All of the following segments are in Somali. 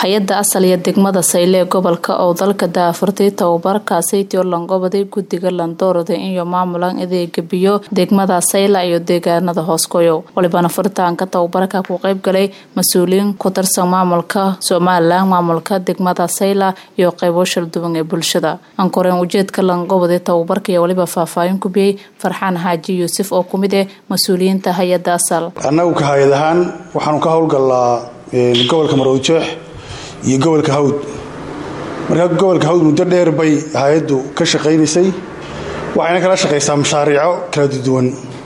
hay-ada asal iyo degmada sayle ee gobolka oo dalka daafurtay tababarkaasi tiorlangobaday guddiga landoorada iyo maamulan adeega biyo degmada sayla iyo deegaanada hoosgoyo walibana furitaanka tababarka ku qeyb galay mas-uuliyiin ku tirsan maamulka somalilan maamulka degmada sayla iyo qeybo shalduwan ee bulshada ankoreen ujeedka langobaday tababarka iyo waliba faahfaahin ku biyey farxaan xaaji yuusuf oo kumid ah mas-uuliyiinta hay-ada asal annagu ka hay-ad ahaan waxaanu ka howlgalnaa gobolka maroodijeex iyo gobolka hawd markaa gobolka hawd muddo dheer bay hay-addu ka shaqaynaysay waxayna kala shaqaysaa mashaariico kala duwan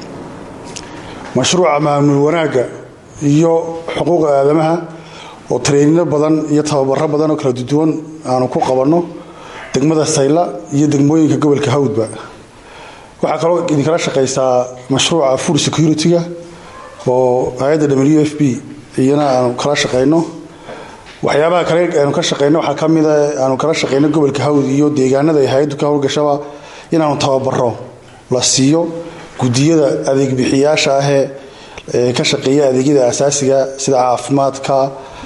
mashruuca maamul wanaagga iyo xuquuqa aadamaha oo tareyninno badan iyo tababaro badan oo kala duwan aanu ku qabanno degmada sayla iyo degmooyinka gobolka hawdba waxaa kaloo idinkala shaqaysaa mashruuca food security-ga oo hay-adda w f b iyana aanu kala shaqayno waxyaabaha kale aanu ka shaqeyno waxaa ka mida aanu kala shaqeyno gobolka hawd iyo deegaanada ay hay-addu ka howlgashaba inaanu tababaro la siiyo gudiyada adeegbixiyaasha ahee ka shaqeeya adeegyada asaasiga sida caafimaadka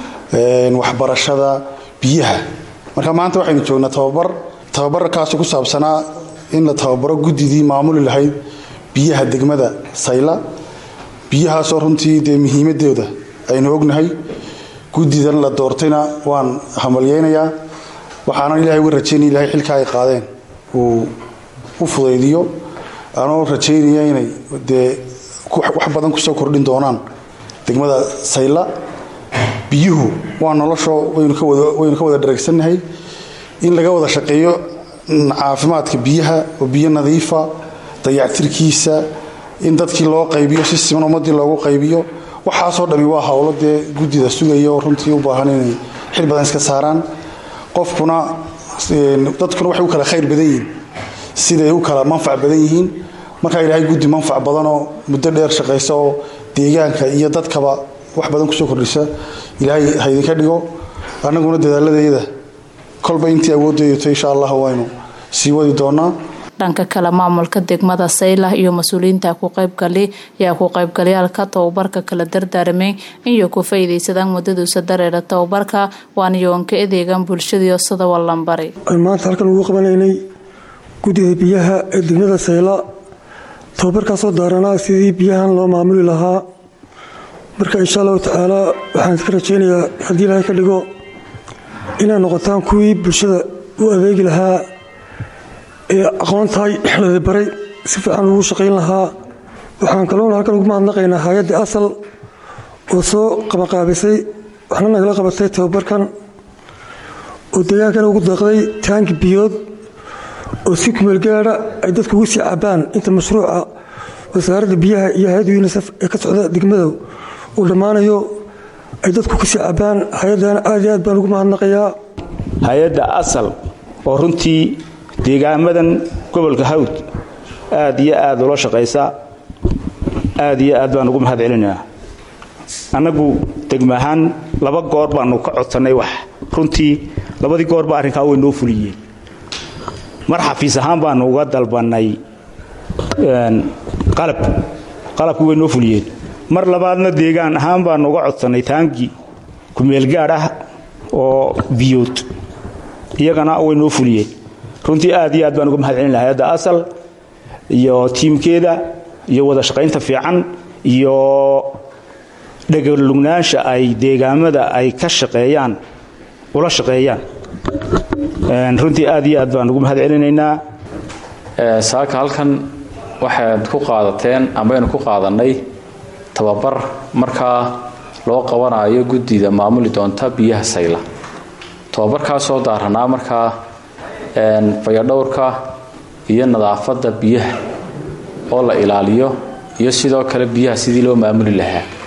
waxbarashada biyaha marka maanta waxaynu joognaa tababar tababarkaasoo ku saabsanaa in la tababaro guddidii maamuli lahayd biyaha degmada sayla biyahaasoo runtii dee muhiimadooda aynu ognahay guddidan la doortayna waan hamalyeynayaa waxaana ilahay uga rajaynaya ilahay xilkaa ay qaadeen uu u fudaydiyo anoo rajaynaya inay dee wax badan kusoo kordhin doonaan degmada sayla biyuhu waa noloshoo waynu ka wada dhareegsannahay in laga wada shaqeeyo caafimaadka biyaha oo biyo nadiifa dayactirkiisa in dadkii loo qaybiyo si siman ummadii loogu qaybiyo waxaasoo dhami waa howlo dee guddida sugaya oo runtii u baahan inay xil badan iska saaraan qofkuna dadkuna waxay u kala khayr badan yihiin siday u kala manfac badan yihiin markaa ilaahay guddi manfac badanoo muddo dheer shaqaysa oo deegaanka iyo dadkaba wax badan kusoo kordhisa ilaahay haydinka dhigo annaguna dadaaladayada kolba intii awooddeedato insha allah waynu sii wadi doonaa dhanka kale maamulka degmada sayla iyo mas-uuliyiinta ku qaybgali ayaa ku qaybgalayaalka tababarka kala dardaaramay iyo ku faa'iidaysadaan muddaduusa dareera tababarka waana yoonka adeegan bulshadiio sida wallanbari maanta halkan ugu qabanaynay guddida biyaha ee degmada sayla tababarkaasoo daaranaa sidii biyahan loo maamuli lahaa marka insha allahu tacaala waxaan iska rajaynayaa haddii ilaahay ka dhigo inay noqotaan kuwii bulshada u adeegi lahaa ee aqoontahay lada baray si fiican ugu shaqayn lahaa waxaan kaloona halkan ugu mahadnaqaynaa hay-adda asal oo soo qabaqaabisay waxna nagala qabatay tababarkan oo deegaankana ugu deeqday taangi biyood oo si kumeelgaada ay dadku ugu sii cabaan inta mashruuca wasaaradda biyaha iyo hay-adda yunisef ee ka socda degmada uu dhammaanayo ay dadku kasii cabaan hay-addana aad iyo aad baan ugu mahadnaqayaa hay-adda asal oo runtii deegaamadan gobolka hawd aad iyo aad ula shaqaysa aad iyo aad baan ugu mahad celinaynaa annagu degma ahaan laba goor baanu ka codsannay wax runtii labadii goorba arrinkaa way noo fuliyeen mar xafiis ahaan baanu uga dalbannay qalab qalabkii way noo fuliyeen mar labaadna deegaan ahaan baanu uga codsannay taangi kumeelgaadh ah oo biyood iyagana way noo fuliyeen runtii aad iyo aad baan uga mahad celina hay-adda asal iyo tiimkeeda iyo wada shaqaynta fiican iyo dhegalugnaansha ay deegaamada ay ka shaqeeyaan ula shaqeeyaan runtii aad iyo aad baan ugu mahad celinaynaa saaka halkan waxaad ku qaadateen ambaynu ku qaadannay tababar markaa loo qabanayo guddida maamuli doonta biyaha sayla tababarkaasoo daaranaa markaa fayadhowrka iyo nadaafadda biyaha oo la ilaaliyo iyo sidoo kale biyaha sidii loo maamuli lahaa